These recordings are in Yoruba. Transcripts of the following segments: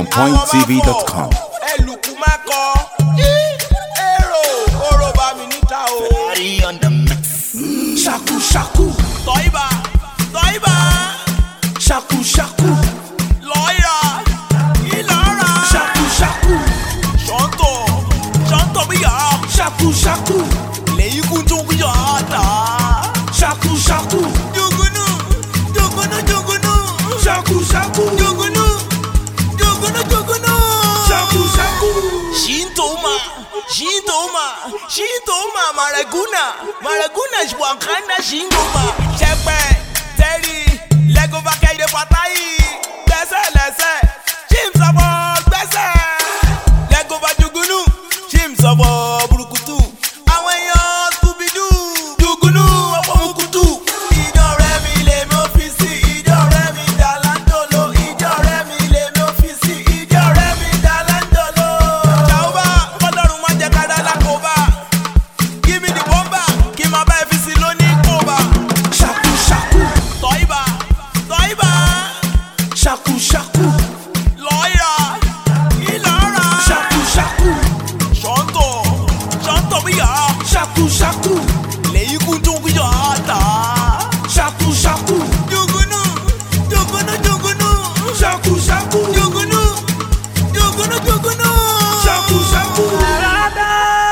onpointtv.com. ẹlùkù má kọ èrò oró bá mi níta o. Shaku shaku, tọ́ìbà tọ́ìbà shaku shaku, lọ́ọ̀yà ìlàrà shaku shaku, ṣọ́ńtò ṣọ́ńtò bí yà á shaku shaku, lẹ́yìn kú tó bí yà á tà á. shaku shaku, jogunu jogunu jogunu shaku shaku, jogunu jogunu jogunu. shaku shaku. Shintoma, Shintoma, Shintoma, Maraguna, Maraguna, Wakanda, Shintoma, Shepe, Terry, Lego Bakayde Patayi, gbẹ́sẹ̀ lẹ́sẹ̀, Chims ọ̀bọ̀ gbẹ́sẹ̀, Lego Bajugunu, Chims ọ̀bọ̀ Burukutu, àwọn èèyàn Scooby-Doo, Dugunu ọ̀pọ̀ Mukutu, ìjọ rẹ̀ mi lè mi ọ́fíìsì, ìjọ rẹ̀ mi Dàlándòlò, ìjọ rẹ̀ mi lè mi ọ́fíìsì, ìjọ rẹ̀ mi Dàlándòlò. Jàúbà, ọlọ́run má jẹ́ ká dá lákòóbá. Give me the bomber, kí n máa bá ẹ fi sí lónìí kóbá. Shaku shaku, Tọ́ìbà, tọ́ìbà, shaku shaku, lọ́ọ̀yà, ìlọ́ra. shaku shaku, Ṣọ́ńtò, ṣọ́ńtò bí yà á. shaku shaku, Lèyí kú tó bí yà á tà á. shaku shaku, Jogunu, jogunu, jogunu. shaku shaku, Jogunu, jogunu, jogunu. shaku shaku. Arada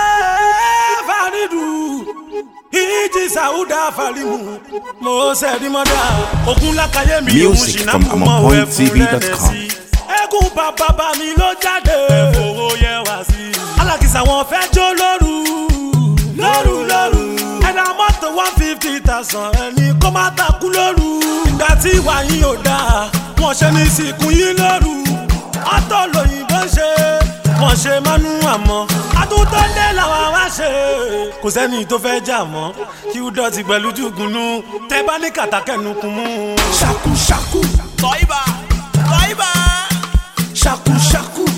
faridu, iji sauda farimu, mo sẹ́rí mọ́dà. Ogun lákàyè mi òun Music ṣìnà from kú mọ́ òun ẹ̀fún AmonPointTV.com. lẹ́nẹ̀sí. Ẹkún bàbá bá mi ló jáde. Fowó yẹ wá sí. Alákìsà wọn fẹ́ jó lóru. Lóru lóru. Ẹ̀dá mọ́tò one fifty thousand ẹni kó má takú lóru. Ìgbà tí ìwà yín ò dáa, wọ́n ṣe ní sìnkú yín lóru. Ọ̀tọ̀ lòyìnbó ṣe, wọ́n ṣe mánú àmọ́. Àtúntò dé làwọn wá ṣe. Kò sẹ́ni tó fẹ́ jà mọ́. Kí ó dọ̀tí pẹ̀lú jùgùnú. Tẹ bá ní kàtàkẹ́nu kún mú. Ṣàkú ṣàkú, Tọ́ìbà, tọ́ìbà. ṣàkú ṣàkú,